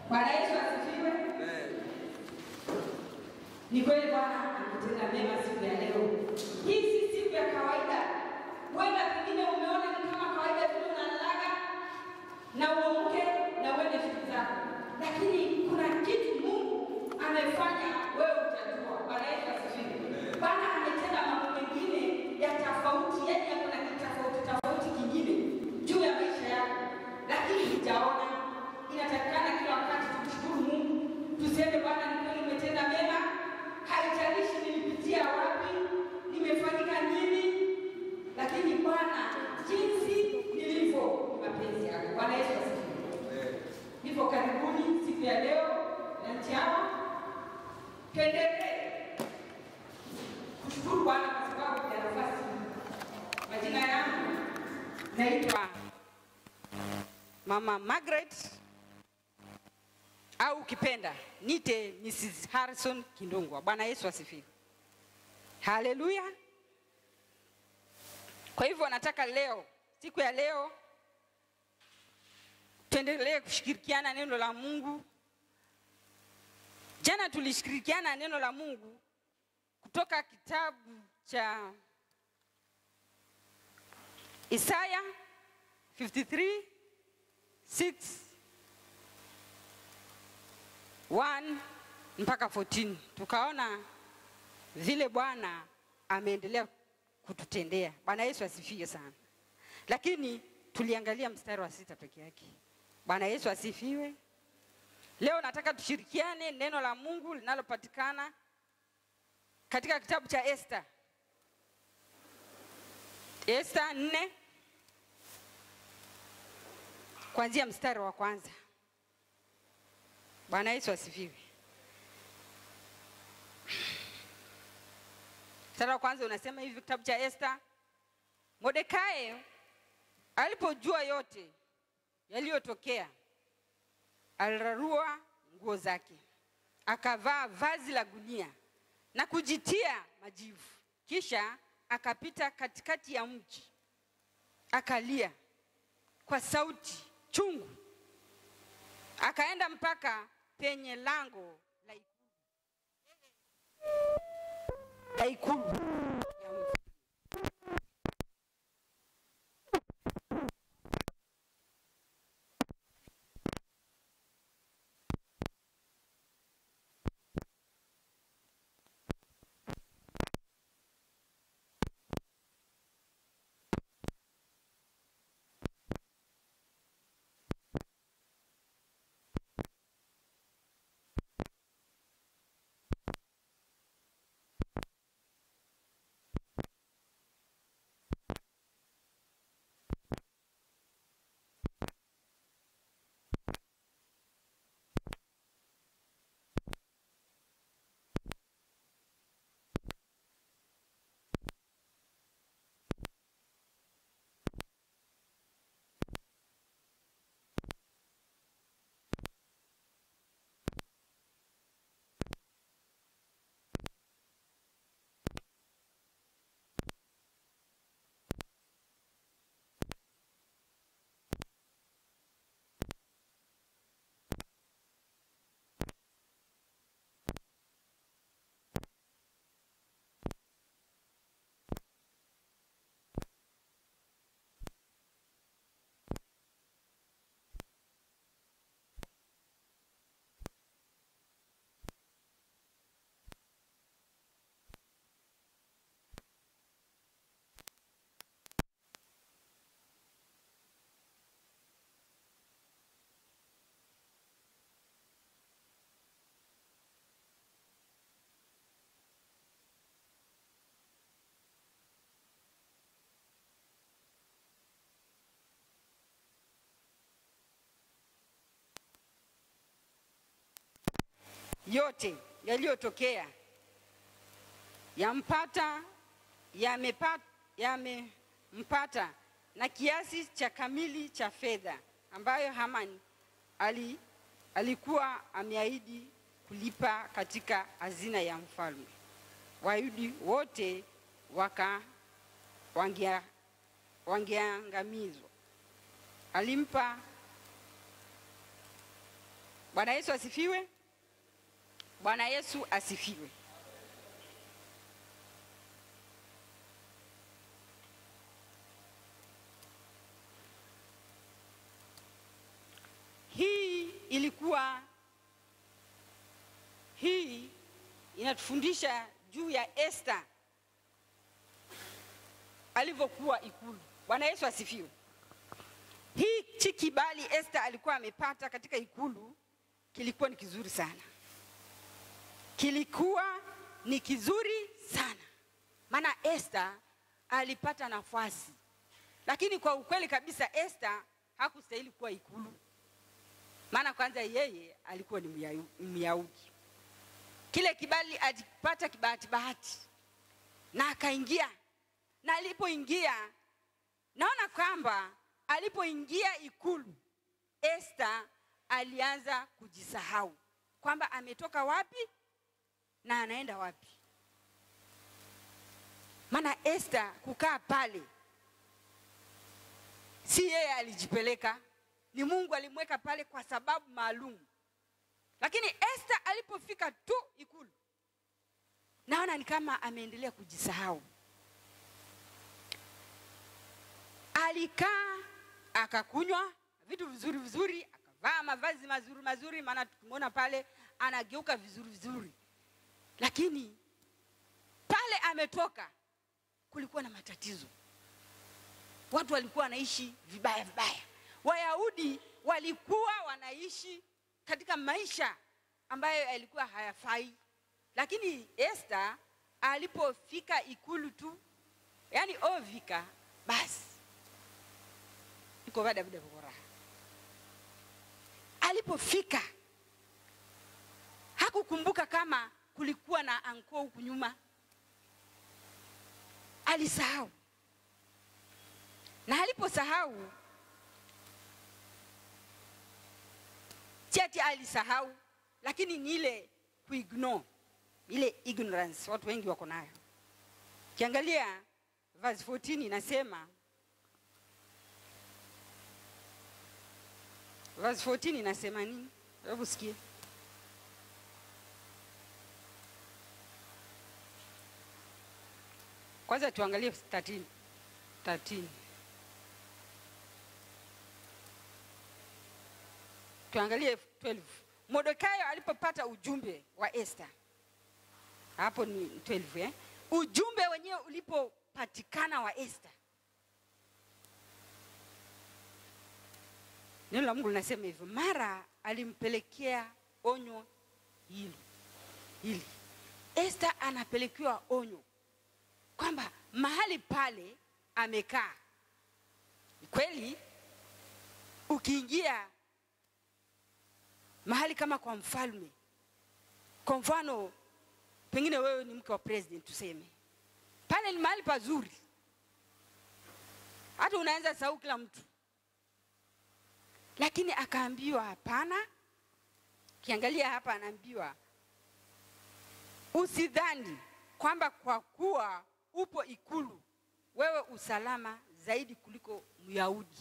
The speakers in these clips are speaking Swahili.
Bwana Yesu asifiwe. Ni kweli Bwana ametenda mema siku ya leo. Hii si siku ya kawaida. Huenda pengine umeona ni kama kawaida vile unalalaga na uamke na uende shughuli zako, lakini kuna kitu Mungu amefanya wewe utajua. Bwana Yesu asifiwe. Bwana ametenda mambo mengine ya tofauti, yani yako na kitofauti tofauti kingine juu ya maisha yako, lakini hujaona. Inatakikana kila wakati tumshukuru Mungu, tuseme Bwana ni kweli umetenda mema, haijalishi nilipitia wapi, nimefanyika nini, lakini Bwana, jinsi nilivyo ni mapenzi yako. Bwana Yesu asifiwe. Hivyo karibuni siku ya leo na nchi hawa, tuendelee kushukuru Bwana kwa sababu ya nafasi. Majina yangu naitwa Mama Margaret au ukipenda nite Mrs. Harrison Kindungwa. Bwana Yesu asifiwe. Haleluya. Kwa hivyo nataka leo, siku ya leo, tuendelee kushirikiana neno la Mungu. Jana tulishirikiana neno la Mungu kutoka kitabu cha Isaya 53 6 1 mpaka 14 tukaona vile Bwana ameendelea kututendea. Bwana Yesu asifiwe sana, lakini tuliangalia mstari wa sita peke yake. Bwana Yesu asifiwe. Leo nataka tushirikiane neno la Mungu linalopatikana katika kitabu cha Esta, Esta nne kuanzia mstari wa kwanza. Bwana Yesu asifiwe. Mstari wa kwanza unasema hivi, kitabu cha Esta. Mordekai alipojua yote yaliyotokea, alirarua nguo zake, akavaa vazi la gunia na kujitia majivu, kisha akapita katikati ya mji, akalia kwa sauti chungu, akaenda mpaka penye lango la ikulu la ikulu ya mji. yote yaliyotokea yampata yamepa- yamempata na kiasi cha kamili cha fedha ambayo Haman ali, alikuwa ameahidi kulipa katika hazina ya mfalme. Wayahudi wote waka wangia- wangeangamizwa. Alimpa Bwana Yesu asifiwe. Bwana Yesu asifiwe. Hii ilikuwa hii inatufundisha juu ya Esther alivyokuwa ikulu. Bwana Yesu asifiwe. Hichi kibali Esther alikuwa amepata katika ikulu kilikuwa ni kizuri sana, kilikuwa ni kizuri sana, maana Esther alipata nafasi, lakini kwa ukweli kabisa Esther hakustahili kuwa ikulu, maana kwanza yeye alikuwa ni Myayu- Myahudi. Kile kibali alipata kibahati bahati, na akaingia, na alipoingia naona kwamba alipoingia ikulu Esther alianza kujisahau kwamba ametoka wapi na anaenda wapi. Maana Esther kukaa pale, si yeye alijipeleka, ni Mungu alimweka pale kwa sababu maalum. Lakini Esther alipofika tu ikulu, naona ni kama ameendelea kujisahau. alikaa akakunywa vitu vizuri vizuri, akavaa mavazi mazuri mazuri, maana tukimwona pale anageuka vizuri vizuri, lakini pale ametoka kulikuwa na matatizo. Watu walikuwa wanaishi vibaya vibaya. Wayahudi walikuwa wanaishi katika maisha ambayo yalikuwa hayafai, lakini Esther alipofika ikulu tu, yani ovika basi iko vada vida vikora. Alipofika hakukumbuka kama kulikuwa na anko huku nyuma, alisahau. Na aliposahau cheti alisahau, lakini ni ile kuignore, ile ignorance watu wengi wako nayo. Kiangalia verse 14 inasema verse 14 inasema nini? Hebu sikie. Kwanza tuangalie 13. 13. Tuangalie 12. Mordekai alipopata ujumbe wa Esther. Hapo ni 12 eh? Ujumbe wenyewe ulipopatikana wa Esther. Neno la Mungu linasema hivyo, mara alimpelekea onyo hili hili. Esther anapelekewa onyo kwamba mahali pale amekaa, ni kweli, ukiingia mahali kama kwa mfalme, kwa mfano, pengine wewe ni mke wa president, tuseme pale ni mahali pazuri, hata unaweza sahau kila mtu lakini akaambiwa hapana. Kiangalia hapa, anaambiwa usidhani kwamba kwa kuwa upo ikulu wewe usalama zaidi kuliko Myahudi.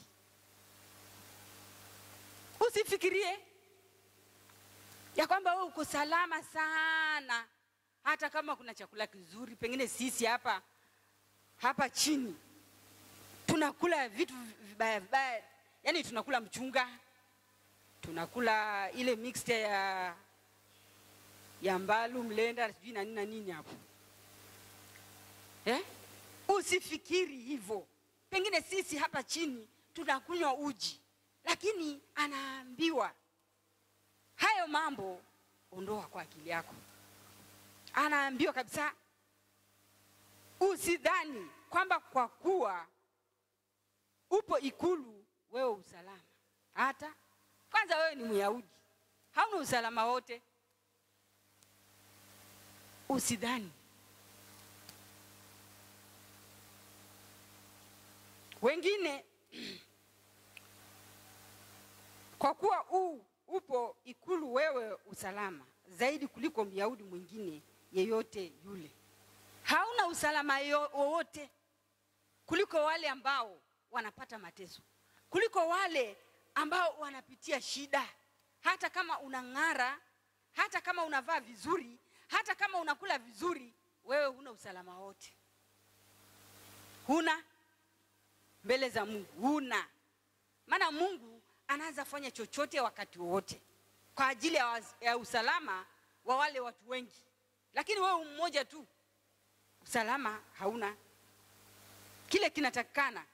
Usifikirie ya kwamba wewe uko salama sana, hata kama kuna chakula kizuri. Pengine sisi hapa hapa chini tunakula vitu vibaya vibaya yaani tunakula mchunga, tunakula ile mixture ya ya mbalu mlenda sijui na nini na nini hapo eh? Usifikiri hivyo. Pengine sisi hapa chini tunakunywa uji, lakini anaambiwa hayo mambo ondoa kwa akili yako. Anaambiwa kabisa, usidhani kwamba kwa kuwa upo ikulu wewe usalama. Hata kwanza wewe ni Myahudi, hauna usalama wote. Usidhani. Wengine kwa kuwa u upo ikulu wewe usalama zaidi kuliko Myahudi mwingine yeyote yule. Hauna usalama wowote kuliko wale ambao wanapata mateso kuliko wale ambao wanapitia shida. hata kama unang'ara, hata kama unavaa vizuri, hata kama unakula vizuri, wewe huna usalama wote, huna mbele za Mungu, huna maana. Mungu anaweza fanya chochote wakati wowote kwa ajili ya, waz- ya usalama wa wale watu wengi, lakini wewe mmoja tu, usalama hauna. Kile kinatakikana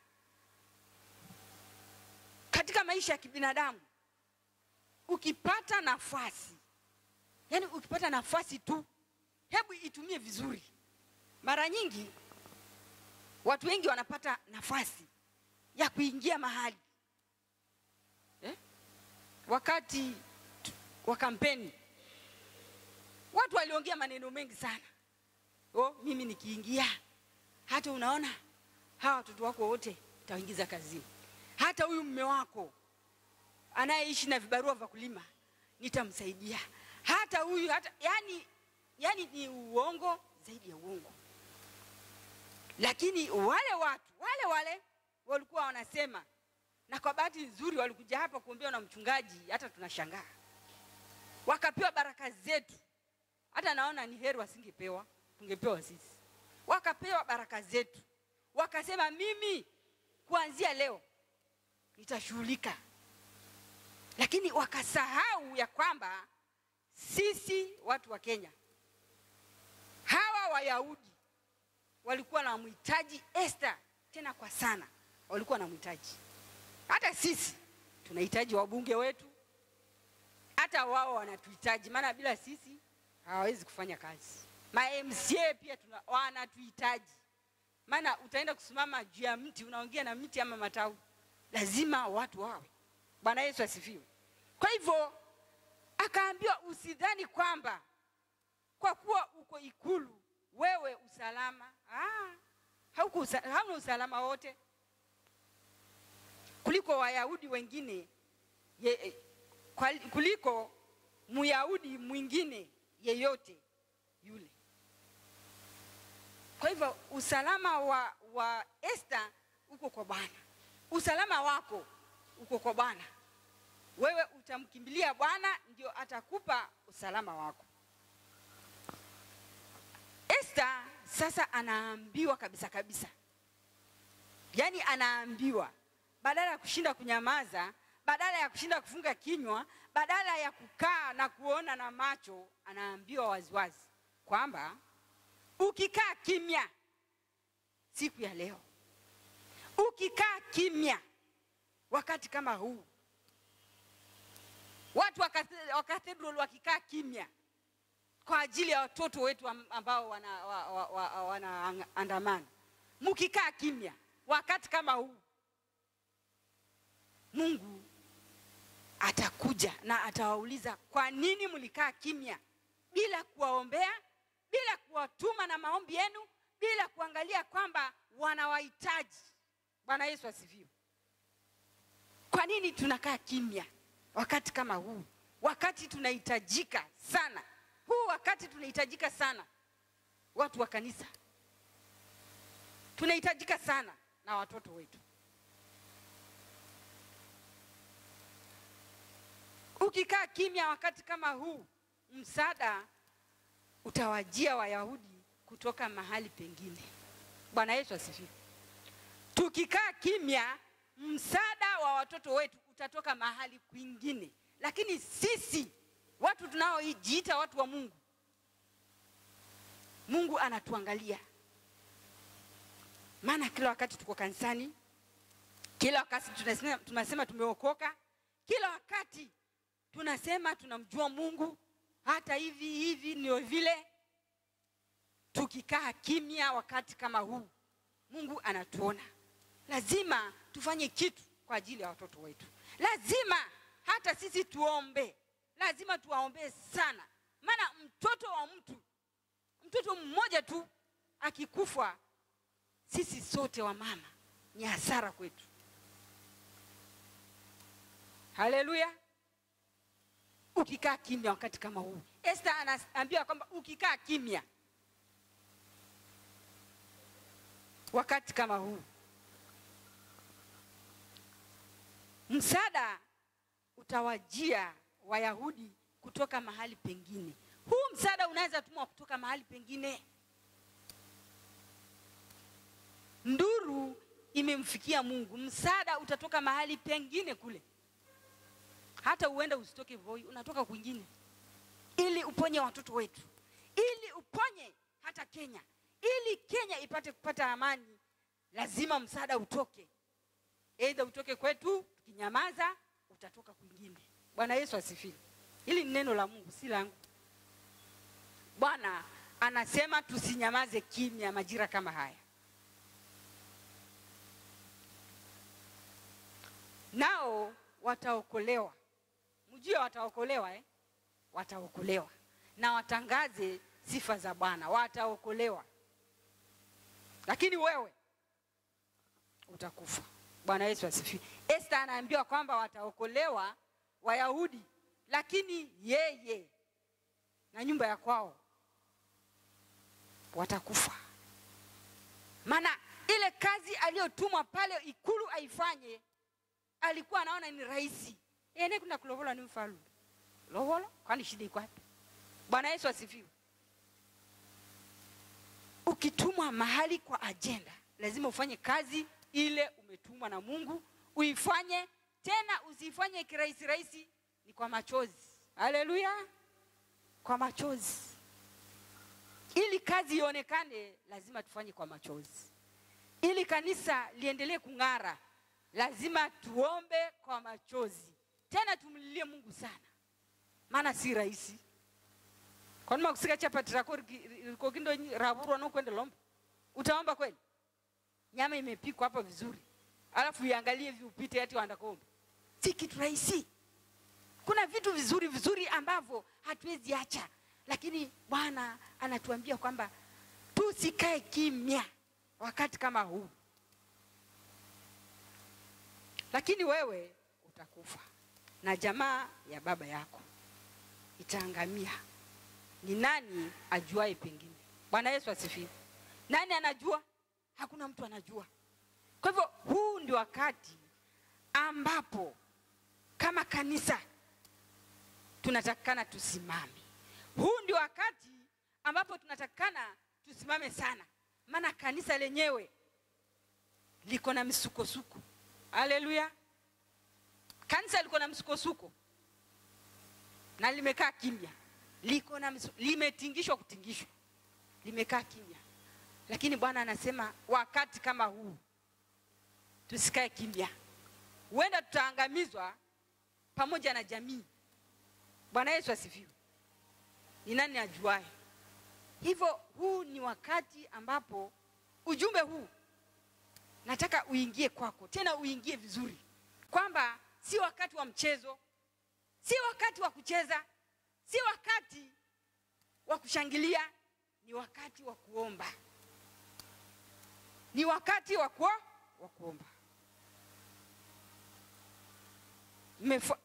katika maisha ya kibinadamu, ukipata nafasi, yani ukipata nafasi tu, hebu itumie vizuri. Mara nyingi watu wengi wanapata nafasi ya kuingia mahali eh? wakati tu- wa kampeni watu waliongea maneno mengi sana. Oh, mimi nikiingia, hata unaona hawa watoto wako wote nitawaingiza kazini, hata huyu mme wako anayeishi na vibarua vya kulima nitamsaidia, hata huyu hata yani, yani ni uongo zaidi ya uongo. Lakini wale watu wale wale walikuwa wanasema, na kwa bahati nzuri walikuja hapa kuombewa na mchungaji, hata tunashangaa wakapewa baraka zetu. Hata naona ni heri wasingepewa, tungepewa sisi. Wakapewa baraka zetu, wakasema mimi kuanzia leo nitashughulika, lakini wakasahau ya kwamba sisi watu wa Kenya, hawa Wayahudi walikuwa na mhitaji Esther tena kwa sana, walikuwa na mhitaji. Hata sisi tunahitaji wabunge wetu, hata wao wanatuhitaji, maana bila sisi hawawezi kufanya kazi. Ma MCA pia tuna, wanatuhitaji, maana utaenda kusimama juu ya mti unaongea na mti ama matawi, lazima watu wawe. Bwana Yesu asifiwe. Kwa hivyo akaambiwa, usidhani kwamba kwa kuwa uko ikulu wewe usalama. Ah, hauko usa, hauna usalama wote kuliko Wayahudi wengine ye, kwa- kuliko Myahudi mwingine yeyote yule. Kwa hivyo usalama wa, wa Esther uko kwa Bwana, usalama wako uko kwa Bwana. Wewe utamkimbilia Bwana, ndio atakupa usalama wako. Esther sasa anaambiwa kabisa kabisa, yaani anaambiwa badala ya kushinda kunyamaza, badala ya kushinda kufunga kinywa, badala ya kukaa na kuona na macho, anaambiwa waziwazi kwamba ukikaa kimya siku ya leo, ukikaa kimya wakati kama huu, watu wa kathe- wa cathedral wakikaa kimya kwa ajili ya watoto wetu am- ambao wanaandamana wa, wa, wa, wanaandamana. mkikaa kimya wakati kama huu, Mungu atakuja na atawauliza kwa nini mlikaa kimya bila kuwaombea, bila kuwatuma na maombi yenu, bila kuangalia kwamba wanawahitaji. Bwana Yesu asifiwe. Kwa nini tunakaa kimya wakati kama huu, wakati tunahitajika sana huu wakati tunahitajika sana, watu wa kanisa tunahitajika sana na watoto wetu. Ukikaa kimya wakati kama huu, msaada utawajia Wayahudi kutoka mahali pengine. Bwana Yesu asifiwe. Tukikaa kimya, msaada wa watoto wetu utatoka mahali kwingine, lakini sisi watu tunaojiita watu wa Mungu, Mungu anatuangalia, maana kila wakati tuko kanisani, kila wakati tunasema, tunasema tumeokoka, kila wakati tunasema tunamjua Mungu, hata hivi hivi ndio vile. Tukikaa kimya wakati kama huu, Mungu anatuona. Lazima tufanye kitu kwa ajili ya watoto wetu, lazima hata sisi tuombe lazima tuwaombee sana, maana mtoto wa mtu, mtoto mmoja tu akikufa, sisi sote wa mama ni hasara kwetu. Haleluya! Ukikaa kimya wakati kama huu, Esther anaambiwa kwamba ukikaa kimya wakati kama huu, msaada utawajia Wayahudi kutoka mahali pengine. Huu msaada unaweza tumwa kutoka mahali pengine. Nduru imemfikia Mungu, msaada utatoka mahali pengine kule. Hata uende usitoke Voi, unatoka kwingine, ili uponye watoto wetu, ili uponye hata Kenya, ili Kenya ipate kupata amani, lazima msaada utoke. Aidha utoke kwetu, tukinyamaza utatoka kwingine. Bwana Yesu asifiwe. Hili ni neno la Mungu, si langu. Bwana anasema tusinyamaze kimya majira kama haya. Nao wataokolewa, mjue wataokolewa eh? Wataokolewa na watangaze sifa za Bwana, wataokolewa. Lakini wewe utakufa. Bwana Yesu asifiwe. Esther anaambiwa kwamba wataokolewa Wayahudi, lakini yeye na nyumba ya kwao watakufa. Maana ile kazi aliyotumwa pale ikulu aifanye, alikuwa anaona ni rahisi. Ene kuna kulovola ni mfalu lovolo, kwani shida iko wapi? Bwana Yesu asifiwe. Ukitumwa mahali kwa ajenda, lazima ufanye kazi ile umetumwa na Mungu, uifanye tena, usifanye kirahisi rahisi, ni kwa machozi. Haleluya, kwa machozi. Ili kazi ionekane, lazima tufanye kwa machozi. Ili kanisa liendelee kung'ara, lazima tuombe kwa machozi, tena tumlilie Mungu sana, maana si rahisi kwanima kusika chapati rako rikokindo ravurwa nokwenda lomba utaomba kweli nyama imepikwa hapa vizuri alafu iangalie viupite ati wandakomba si kitu rahisi kuna vitu vizuri vizuri ambavyo hatuwezi acha lakini bwana anatuambia kwamba tusikae kimya wakati kama huu lakini wewe utakufa na jamaa ya baba yako itaangamia ni nani ajuae pengine bwana yesu asifiwe nani anajua hakuna mtu anajua kwa hivyo huu ndio wakati ambapo kama kanisa tunatakikana tusimame huu ndio wakati ambapo tunatakikana tusimame sana maana kanisa lenyewe liko na misukosuko haleluya kanisa liko na msukosuko na limekaa kimya liko na msu, limetingishwa kutingishwa limekaa kimya lakini bwana anasema wakati kama huu tusikae kimya huenda tutaangamizwa pamoja na jamii bwana yesu asifiwe ni nani ajuae hivyo huu ni wakati ambapo ujumbe huu nataka uingie kwako tena uingie vizuri kwamba si wakati wa mchezo si wakati wa kucheza si wakati wa kushangilia ni wakati wa kuomba ni wakati wa kuo wa kuomba Mmefa...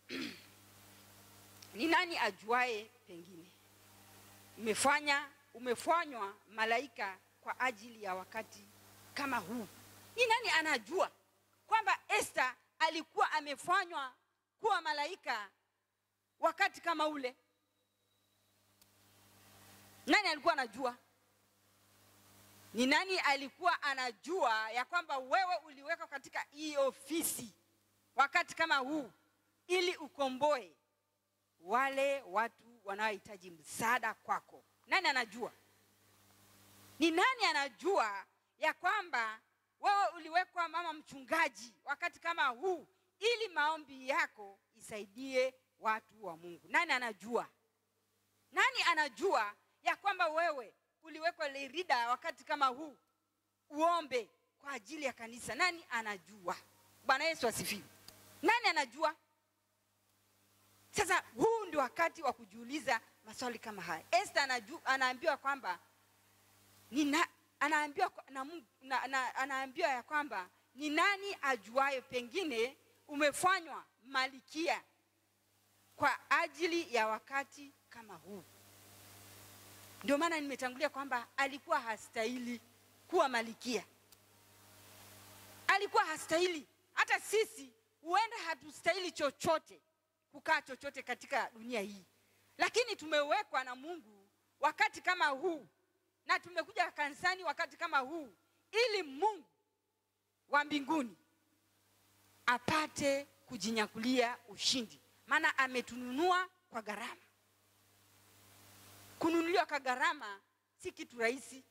ni nani ajuae pengine umefanya umefanywa malaika kwa ajili ya wakati kama huu ni nani anajua kwamba Esther alikuwa amefanywa kuwa malaika wakati kama ule nani alikuwa anajua ni nani alikuwa anajua ya kwamba wewe uliwekwa katika hii ofisi wakati kama huu ili ukomboe wale watu wanaohitaji msaada kwako nani anajua ni nani anajua ya kwamba wewe uliwekwa mama mchungaji wakati kama huu ili maombi yako isaidie watu wa mungu nani anajua nani anajua ya kwamba wewe uliwekwa lerida wakati kama huu uombe kwa ajili ya kanisa nani anajua bwana yesu asifiwe nani anajua sasa huu ndio wakati wa kujiuliza maswali kama haya este anaju, anaambiwa kwamba nina, anaambiwa, na, na, na, anaambiwa ya kwamba ni nani ajuayo pengine umefanywa malikia kwa ajili ya wakati kama huu ndio maana nimetangulia kwamba alikuwa hastahili kuwa malikia alikuwa hastahili hata sisi huenda hatustahili chochote kukaa chochote katika dunia hii lakini tumewekwa na mungu wakati kama huu na tumekuja kanisani wakati kama huu ili mungu wa mbinguni apate kujinyakulia ushindi maana ametununua kwa gharama kununuliwa kwa gharama si kitu rahisi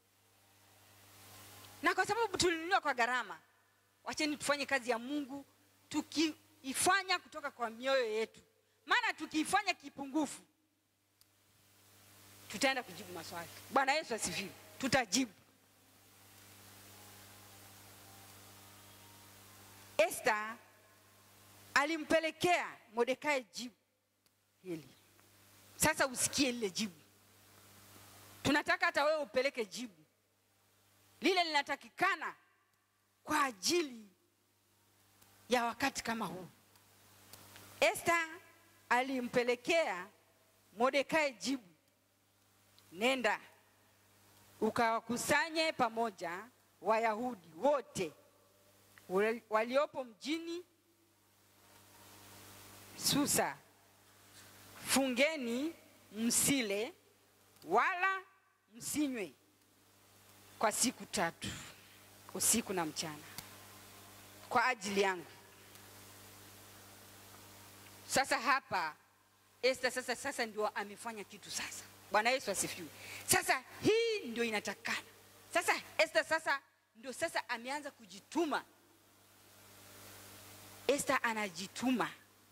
na kwa sababu tulinunuliwa kwa gharama wacheni tufanye kazi ya mungu tukiifanya kutoka kwa mioyo yetu maana tukiifanya kipungufu tutaenda kujibu maswali bwana yesu asifiwe tutajibu esta alimpelekea mordekai jibu hili sasa usikie lile jibu tunataka hata wewe upeleke jibu lile linatakikana kwa ajili ya wakati kama huu esta alimpelekea mordekai jibu nenda ukawakusanye pamoja wayahudi wote wal- waliopo mjini susa fungeni msile wala msinywe kwa siku tatu usiku na mchana kwa ajili yangu sasa hapa Esther sasa sasa ndio amefanya kitu sasa. Bwana Yesu asifiwe. Sasa hii ndio inatakana. Sasa Esther sasa ndio sasa ameanza kujituma. Esther anajituma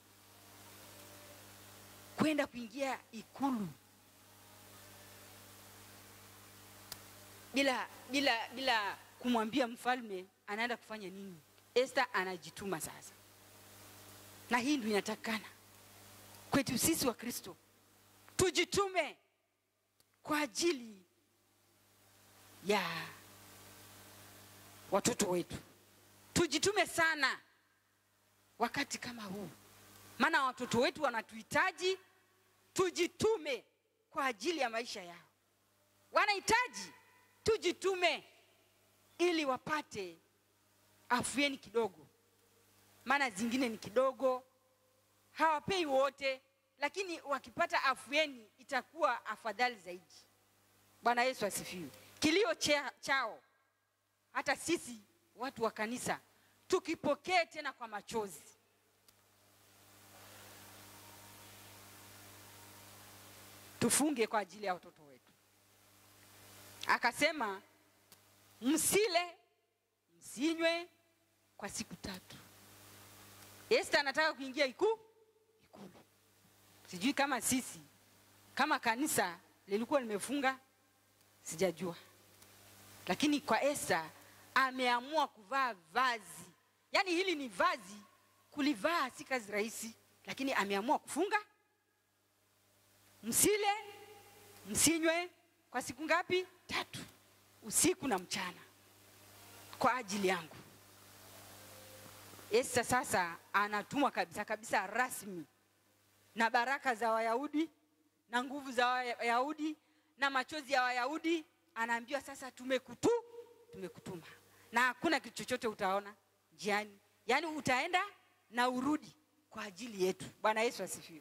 kwenda kuingia ikulu bila bila bila kumwambia mfalme anaenda kufanya nini. Esther anajituma sasa, na hii ndio inatakana kwetu sisi wa Kristo, tujitume kwa ajili ya watoto wetu, tujitume sana wakati kama huu, maana watoto wetu wanatuhitaji. Tujitume kwa ajili ya maisha yao, wanahitaji tujitume ili wapate afueni kidogo, maana zingine ni kidogo, hawapei wote, lakini wakipata afueni itakuwa afadhali zaidi. Bwana Yesu asifiwe. Kilio cha, chao hata sisi watu wa kanisa tukipokee tena kwa machozi. Tufunge kwa ajili ya watoto wetu. Akasema msile msinywe kwa siku tatu. Esther anataka kuingia iku ikulu. Sijui kama sisi kama kanisa lilikuwa limefunga, sijajua, lakini kwa Esther ameamua kuvaa vazi, yaani hili ni vazi, kulivaa si kazi rahisi, lakini ameamua kufunga. Msile msinywe kwa siku ngapi? Tatu, usiku na mchana, kwa ajili yangu. Esta sasa anatumwa kabisa kabisa rasmi na baraka za Wayahudi na nguvu za Wayahudi na machozi ya Wayahudi, anaambiwa sasa, tumekutu tumekutuma, na hakuna kitu chochote utaona njiani, yaani utaenda na urudi kwa ajili yetu. Bwana Yesu asifiwe.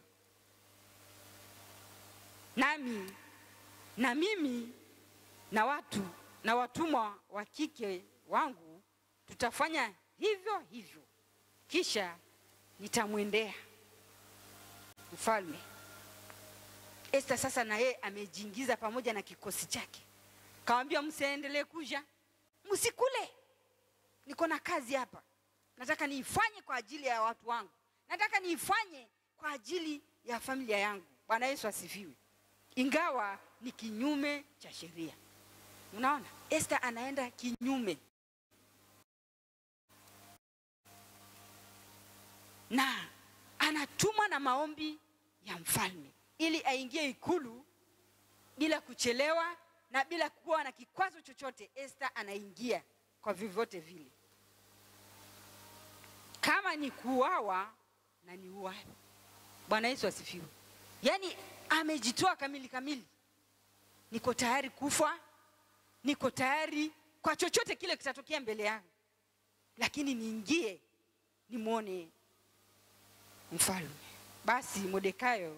Nami na mimi na watu na watumwa wa kike wangu tutafanya hivyo hivyo, kisha nitamwendea mfalme. Esta sasa na yeye amejiingiza pamoja na kikosi chake, kawambia msiendelee kuja, msikule, niko na kazi hapa, nataka niifanye kwa ajili ya watu wangu, nataka niifanye kwa ajili ya familia yangu. Bwana Yesu asifiwe, ingawa ni kinyume cha sheria. Unaona, Esta anaenda kinyume na anatumwa na maombi ya mfalme ili aingie ikulu bila kuchelewa na bila kuwa na kikwazo chochote. Esta anaingia kwa vyovyote vile, kama ni kuuawa na ni uawe. Bwana Yesu asifiwe. Yaani amejitoa kamili kamili, niko tayari kufa, niko tayari kwa chochote kile kitatokea mbele yangu, lakini niingie nimwone mfalme. basi Mordekai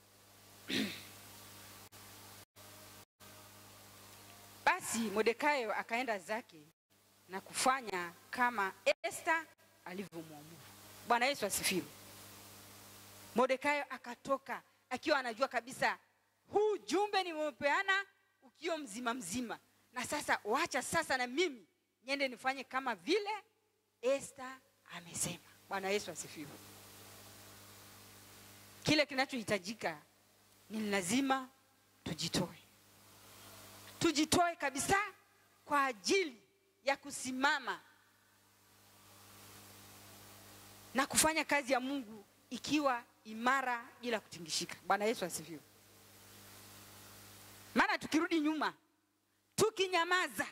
basi Mordekai akaenda zake na kufanya kama Esta alivyomwamuru. Bwana Yesu asifiwe. Mordekai akatoka akiwa anajua kabisa huu jumbe nimepeana ukiwa mzima mzima, na sasa wacha sasa na mimi niende nifanye kama vile Esta amesema. Bwana Yesu asifiwe. Kile kinachohitajika ni lazima tujitoe, tujitoe kabisa kwa ajili ya kusimama na kufanya kazi ya Mungu ikiwa imara bila kutingishika. Bwana Yesu asifiwe. Maana tukirudi nyuma, tukinyamaza,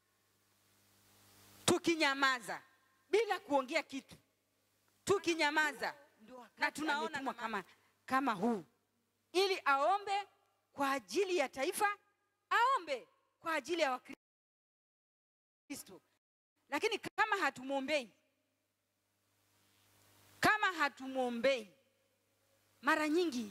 tukinyamaza bila kuongea kitu, tukinyamaza na tunaona kama, kama, kama huu ili aombe kwa ajili ya taifa, aombe kwa ajili ya Wakristo, lakini kama hatumwombei, kama hatumwombei, mara nyingi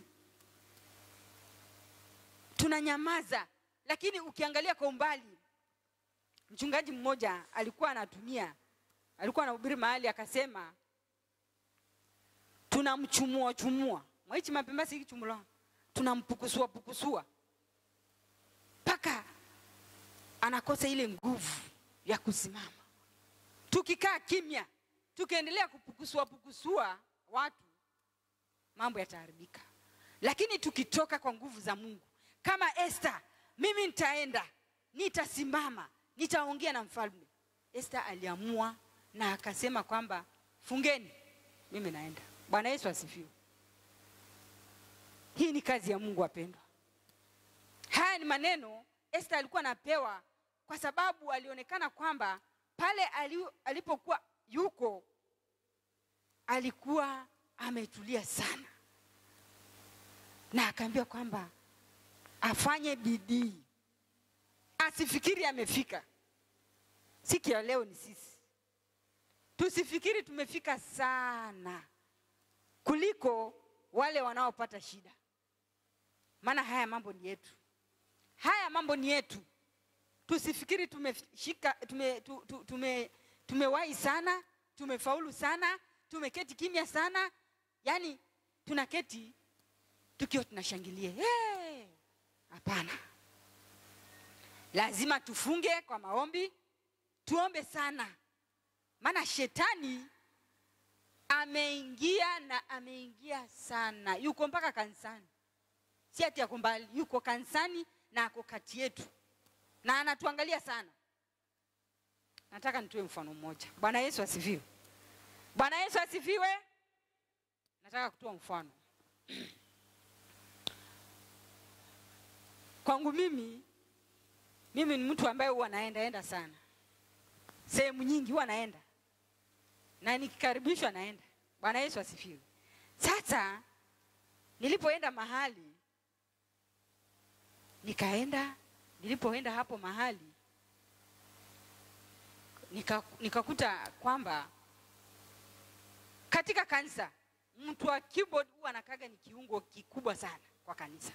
tunanyamaza. Lakini ukiangalia kwa umbali, mchungaji mmoja alikuwa anatumia, alikuwa anahubiri mahali akasema, tunamchumua chumua mwaichi mapemba sikichumula, tunampukusua pukusua mpaka anakosa ile nguvu ya kusimama. Tukikaa kimya, tukiendelea kupukusua pukusua watu, mambo yataharibika. Lakini tukitoka kwa nguvu za Mungu kama Esther, mimi nitaenda, nitasimama, nitaongea na mfalme. Esther aliamua na akasema kwamba fungeni, mimi naenda. Bwana Yesu asifiwe. Hii ni kazi ya Mungu wapendwa. Haya ni maneno Esther alikuwa anapewa kwa sababu alionekana kwamba pale ali, alipokuwa yuko alikuwa ametulia sana, na akaambiwa kwamba afanye bidii, asifikiri amefika. Siku ya leo ni sisi, tusifikiri tumefika sana kuliko wale wanaopata shida, maana haya mambo ni yetu, haya mambo ni yetu. Tusifikiri tumeshika tume, tu, tu, tume, tumewahi sana, tumefaulu sana, tumeketi kimya sana, yaani tunaketi tukiwa tunashangilia. Hapana, hey! Lazima tufunge kwa maombi, tuombe sana, maana shetani ameingia na ameingia sana, yuko mpaka kanisani, si ati yako mbali, yuko kanisani na ako kati yetu na anatuangalia sana. Nataka nitoe mfano mmoja. Bwana Yesu asifiwe. Bwana Yesu asifiwe. Nataka kutoa mfano kwangu mimi. Mimi ni mtu ambaye huwa naenda enda sana, sehemu nyingi huwa naenda na nikikaribishwa naenda. Bwana Yesu asifiwe. Sasa nilipoenda mahali nikaenda, nilipoenda hapo mahali nikakuta nika kwamba katika kanisa mtu wa keyboard huwa anakaga ni kiungo kikubwa sana kwa kanisa.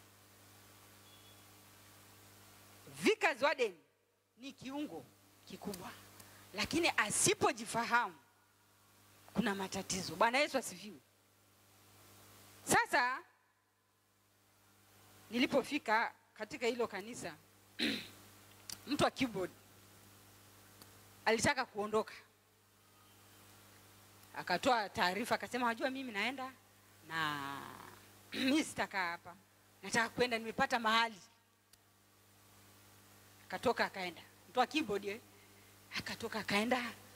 Vikas warden ni kiungo kikubwa, lakini asipojifahamu kuna matatizo. Bwana Yesu asifiwe. Sasa nilipofika katika hilo kanisa mtu wa keyboard alitaka kuondoka, akatoa taarifa akasema, wajua mimi naenda na mimi sitakaa hapa, nataka kwenda, nimepata mahali. Akatoka akaenda, mtu wa keyboard akatoka akaenda